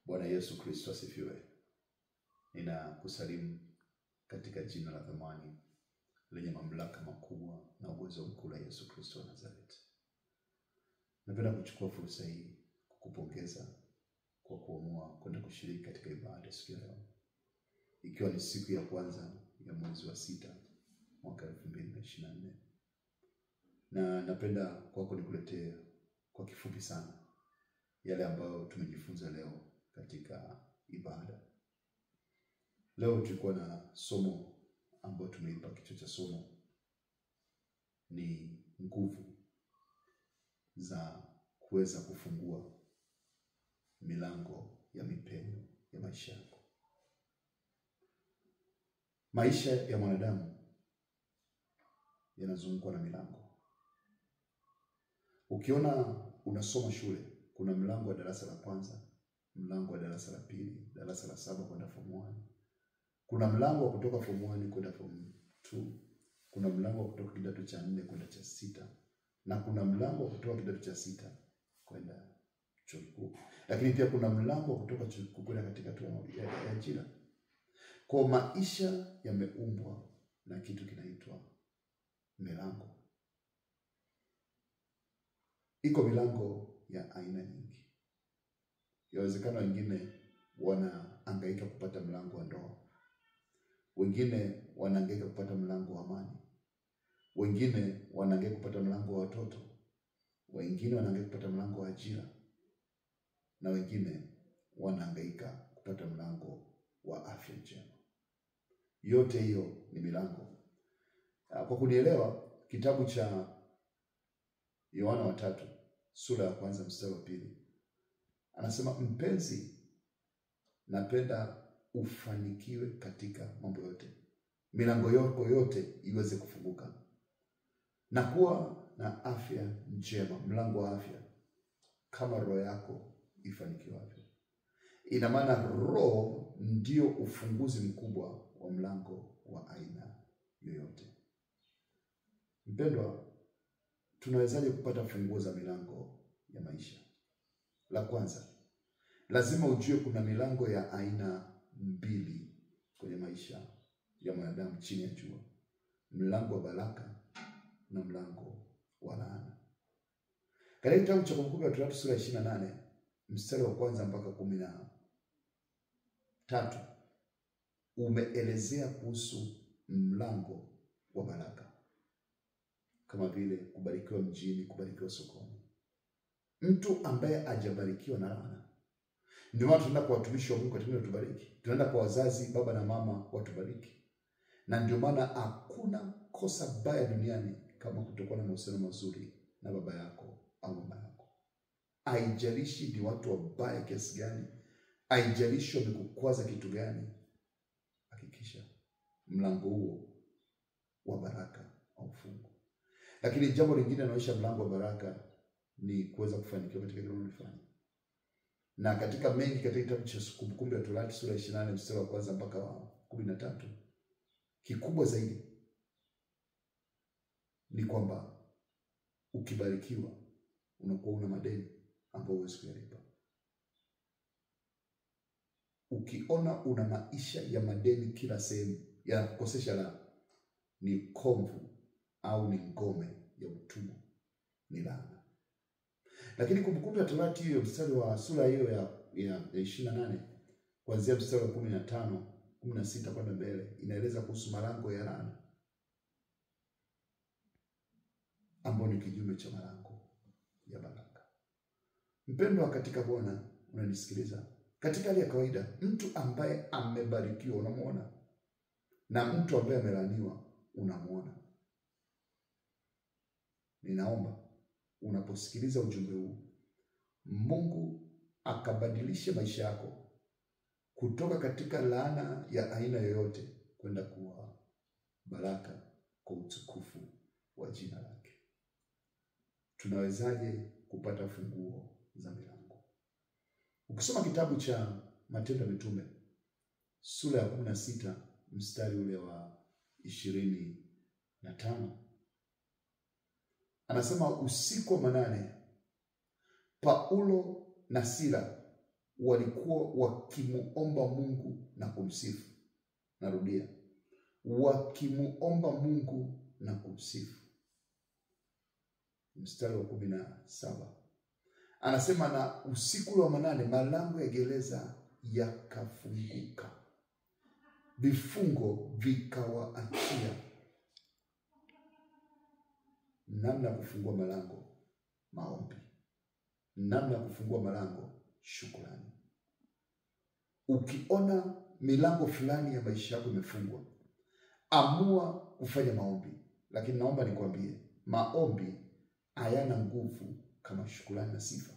Bwana Yesu Kristo asifiwe. Ninakusalimu katika jina la thamani lenye mamlaka makubwa na uwezo mkuu la Yesu Kristo wa Nazareti. Napenda kuchukua fursa hii kukupongeza kwa kuamua kwenda kushiriki katika ibada siku ya leo, ikiwa ni siku ya kwanza ya mwezi wa sita mwaka elfu mbili na ishirini na nne na napenda kwako nikuletee kwa kifupi sana yale ambayo tumejifunza leo katika ibada. Leo tulikuwa na somo ambayo tumeipa kichwa cha somo ni nguvu za kuweza kufungua milango ya mipenyo ya maisha yako. Maisha ya mwanadamu yanazungukwa na milango. Ukiona unasoma shule, kuna mlango wa darasa la kwanza, mlango wa darasa la pili, darasa la saba kwenda form 1. Kuna mlango wa kutoka form 1 kwenda form 2. Kuna mlango wa kutoka kidato cha nne kwenda cha sita, na kuna mlango wa kutoka kidato cha sita kwenda chuo kikuu, lakini pia kuna mlango wa kutoka chuo kikuu kwenda katika hatua ya ya ajira. Kwa maisha yameumbwa na kitu kinaitwa milango. Iko milango ya aina nyingi. Yawezekana wengine wanaangaika kupata mlango wa ndoa, wengine wanaangaika kupata mlango wa amani, wengine wanaangaika kupata mlango wa watoto, wengine wanaangaika kupata mlango wa ajira, na wengine wanaangaika kupata mlango wa afya njema. Yote hiyo ni milango. Ah, Kwa kunielewa, kitabu cha Yohana wa tatu sura ya kwanza mstari wa pili anasema, mpenzi, napenda ufanikiwe katika mambo yote, milango yako yote iweze kufunguka na kuwa na afya njema, mlango wa afya, kama roho yako ifanikiwavyo. Ina maana roho ndio ufunguzi mkubwa wa mlango wa aina yoyote. Mpendwa, tunawezaje kupata funguo za milango ya maisha? La kwanza, lazima ujue kuna milango ya aina mbili kwenye maisha ya mwanadamu chini ya jua: mlango wa baraka na mlango wa laana. Katika kitabu cha Kumbukumbu la Torati sura ya ishirini na nane mstari wa kwanza mpaka kumi na tatu umeelezea kuhusu mlango wa baraka kama vile kubarikiwa mjini, kubarikiwa sokoni. Mtu ambaye hajabarikiwa na laana. Ndio maana tunaenda kwa watumishi wa Mungu katika watubariki, tunaenda kwa wazazi, baba na mama watubariki, na ndio maana hakuna kosa baya duniani kama kutokuwa na mahusiano mazuri na baba yako au mama yako. Haijalishi ni watu wabaya kiasi gani, haijalishi wamekukwaza kitu gani, hakikisha mlango huo wa baraka haufungwi. Lakini jambo lingine naonyesha mlango wa baraka ni kuweza kufanikiwa katika kile unalofanya. Na katika mengi katika kitabu cha Kumbukumbu ya Torati sura ya 28 mstari wa kwanza mpaka wa kumi na tatu kikubwa zaidi ni kwamba ukibarikiwa unakuwa una madeni ambayo huwezi kuyalipa. Ukiona una maisha ya madeni kila sehemu yanakukosesha la ni komvu au ni ngome ya utumwa, ni laana. Lakini Kumbukumbu ya Torati hiyo mstari wa sura hiyo ya ya ishirini na nane kuanzia mstari wa kumi na tano kumi na sita kwenda mbele inaeleza kuhusu malango ya laana ambayo ni kinyume cha malango ya baraka. Mpendwa katika Bwana, unanisikiliza, katika hali ya kawaida, mtu ambaye amebarikiwa unamwona na mtu ambaye amelaaniwa unamwona. Ninaomba unaposikiliza ujumbe huu, Mungu akabadilishe maisha yako kutoka katika laana ya aina yoyote kwenda kuwa baraka kwa utukufu wa jina lake. Tunawezaje kupata funguo za milango? Ukisoma kitabu cha Matendo ya Mitume sura ya kumi na sita mstari ule wa ishirini na tano anasema usiku wa manane Paulo na Sila walikuwa wakimuomba Mungu na kumsifu. Narudia, wakimuomba Mungu na kumsifu. Mstari wa kumi na saba anasema, na usiku wa manane malango ya gereza yakafunguka, vifungo vikawaachia. Namna ya kufungua malango, maombi. Namna ya kufungua malango, shukrani. Ukiona milango fulani ya maisha yako imefungwa, amua kufanya maombi. Lakini naomba nikwambie, maombi hayana nguvu kama shukrani na sifa.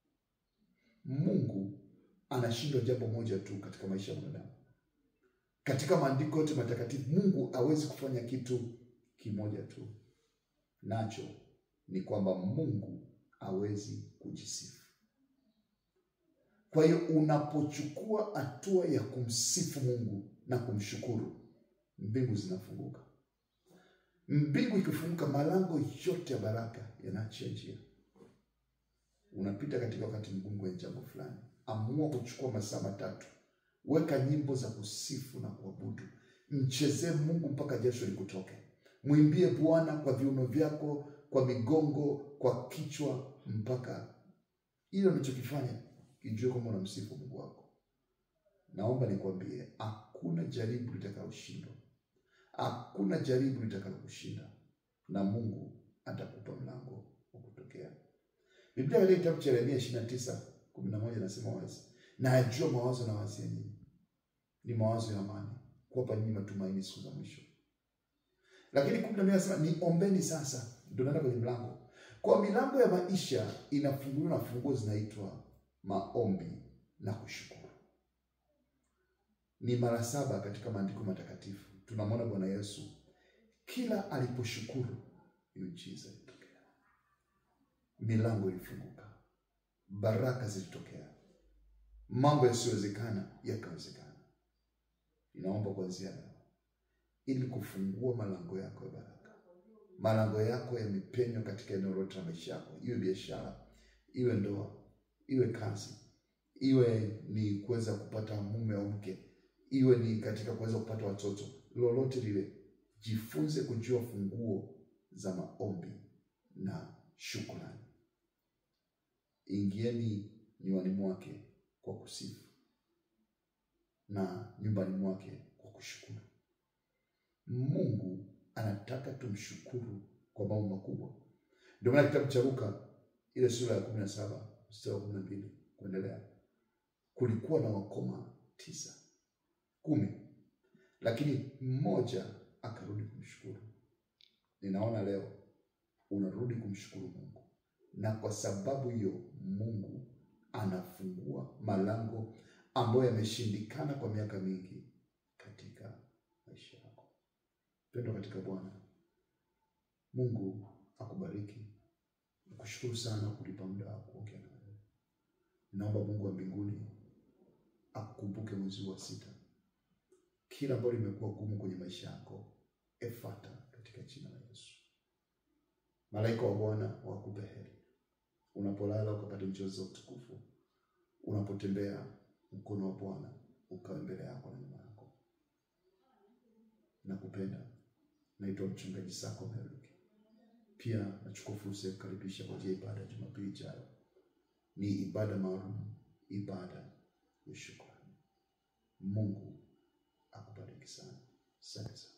Mungu anashindwa jambo moja tu katika maisha ya mwanadamu. Katika maandiko yote matakatifu, Mungu hawezi kufanya kitu kimoja tu, nacho ni kwamba Mungu hawezi kujisifu. Kwa hiyo unapochukua hatua ya kumsifu Mungu na kumshukuru, mbingu zinafunguka. Mbingu ikifunguka, malango yote ya baraka yanaachia njia. Unapita katika wakati mgumu kwenye jambo fulani, amua kuchukua masaa matatu, weka nyimbo za kusifu na kuabudu, mchezee Mungu mpaka jasho likutoke, mwimbie Bwana kwa viuno vyako, kwa migongo, kwa kichwa, mpaka ile unachokifanya kijue kwamba unamsifu Mungu wako. Naomba nikwambie, hakuna jaribu litakaloshindwa, hakuna jaribu litakalokushinda, na Mungu atakupa mlango wa kutokea. Biblia katika kitabu cha Yeremia ishirini na tisa kumi na moja nasema wazi, na ajua mawazo na wazia nyinyi ni mawazo ya amani, kuwapa nyinyi matumaini siku za mwisho. Lakini kumi na mbili nasema niombeni sasa. Ndio naenda kwenye mlango, kwa milango ya maisha inafunguliwa na funguo zinaitwa maombi na kushukuru. Ni mara saba katika maandiko matakatifu tunamwona Bwana Yesu kila aliposhukuru miujiza ilitokea, milango ilifunguka, baraka zilitokea, mambo yasiyowezekana yakawezekana. Inaomba kuanzia leo, ili kufungua malango yako ya baraka, malango yako ya mipenyo katika eneo lote la maisha yako, iwe biashara, iwe ndoa, iwe kazi, iwe ni kuweza kupata mume au mke, iwe ni katika kuweza kupata watoto, lolote lile, jifunze kujua funguo za maombi na shukrani. Ingieni nywani mwake kwa kusifu na nyumbani mwake kwa kushukuru. Mungu anataka tumshukuru kwa mambo makubwa. Ndio maana kitabu cha Luka ile sura ya kumi na saba mstari wa kumi na mbili kuendelea, kulikuwa na wakoma tisa kumi, lakini mmoja akarudi kumshukuru. Ninaona leo unarudi kumshukuru Mungu, na kwa sababu hiyo Mungu anafungua malango ambayo yameshindikana kwa miaka mingi katika maisha yako. Pendwa katika Bwana, Mungu akubariki. Nakushukuru sana kulipa muda wa kuongea na wewe. Naomba Mungu wa mbinguni akukumbuke mwezi wa sita, kila ambalo limekuwa gumu kwenye maisha yako, efata katika jina la Yesu. Malaika wa Bwana wakupe heri unapolala, ukapata njozi za utukufu, unapotembea mkono wa Bwana ukawe mbele yako na nyuma yako. Nakupenda. Naitwa mchungaji Sako Meruki. Pia nachukua fursa ya kukaribisha kwa ajili ya ibada ya Jumapili ijayo. Ni ibada maalum, ibada ya shukrani. Mungu akubariki sana. Asante sana.